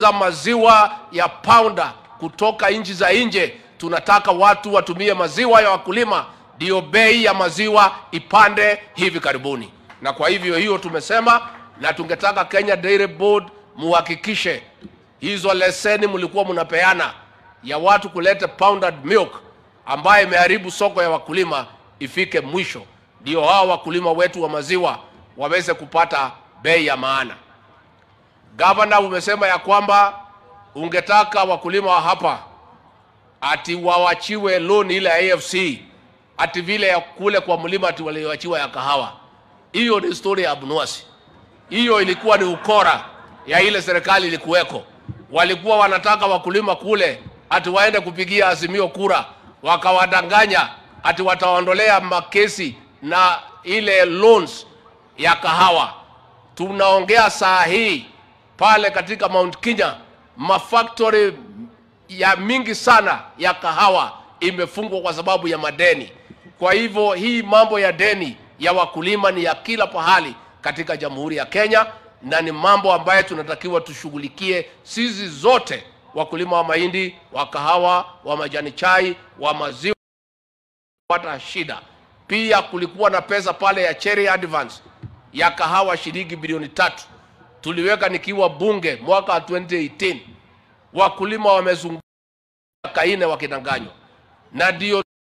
za maziwa ya pounder kutoka nchi za nje. Tunataka watu watumie maziwa ya wakulima, ndio bei ya maziwa ipande hivi karibuni. Na kwa hivyo hiyo tumesema, na tungetaka Kenya Dairy Board muhakikishe hizo leseni mlikuwa mnapeana ya watu kuleta pounded milk ambayo imeharibu soko ya wakulima ifike mwisho, ndio hao wakulima wetu wa maziwa waweze kupata bei ya maana. Gavana, umesema ya kwamba ungetaka wakulima wa hapa ati wawachiwe loan ile ya AFC ati vile ya kule kwa mlima ati walioachiwa ya kahawa. Hiyo ni historia ya abnuasi. Hiyo ilikuwa ni ukora ya ile serikali ilikuweko. Walikuwa wanataka wakulima kule ati waende kupigia Azimio kura, wakawadanganya ati wataondolea makesi na ile loans ya kahawa. Tunaongea saa hii pale katika Mount Kenya, mafactory ya mingi sana ya kahawa imefungwa kwa sababu ya madeni. Kwa hivyo hii mambo ya deni ya wakulima ni ya kila pahali katika Jamhuri ya Kenya, na ni mambo ambayo tunatakiwa tushughulikie sisi zote, wakulima wa mahindi, wa kahawa, wa majani chai, wa maziwa pata shida. Pia kulikuwa na pesa pale ya cherry advance ya kahawa shilingi bilioni tatu tuliweka nikiwa bunge mwaka wa 2018 wakulima wamezunguka kaine wakidanganywa, na ndio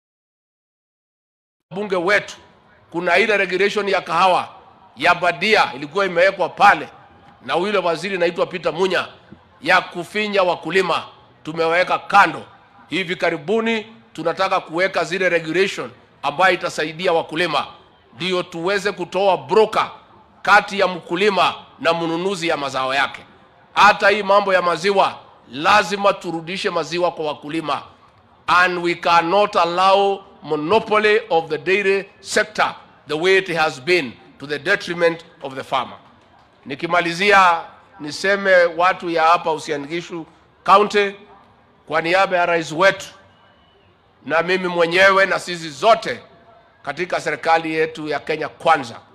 bunge wetu kuna ile regulation ya kahawa ya badia ilikuwa imewekwa pale na yule waziri naitwa Peter Munya ya kufinya wakulima, tumeweka kando. Hivi karibuni tunataka kuweka zile regulation ambayo itasaidia wakulima, ndio tuweze kutoa broker kati ya mkulima na mnunuzi ya mazao yake. Hata hii mambo ya maziwa, lazima turudishe maziwa kwa wakulima, and we cannot allow monopoly of the dairy sector the way it has been to the detriment of the farmer. Nikimalizia niseme watu ya hapa Uasin Gishu County, kwa niaba ya rais wetu na mimi mwenyewe na sisi zote katika serikali yetu ya Kenya Kwanza